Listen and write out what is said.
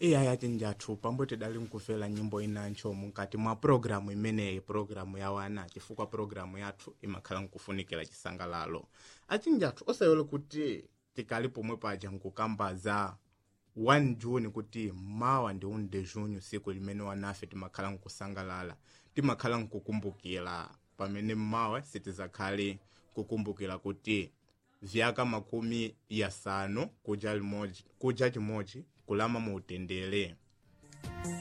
iyayi achinjathu pamwe tidali nkufera nyimbo inancho mukati mwa programu imeneyi programu ya wana chifukwa programu yathu imakhala nkufunikira chisangalalo achinjathu osayole kuti tikali pomwe paja nkukambaza 1 juni kuti mawa ndi 1 de junho siku limene wanafe timakhala nkusangalala timakhala nkukumbukira pamene mawa sitizakhale kukumbukira kuti vyaka makumi yasanu kuja limodzi kuja chimodzi kulama mu utendere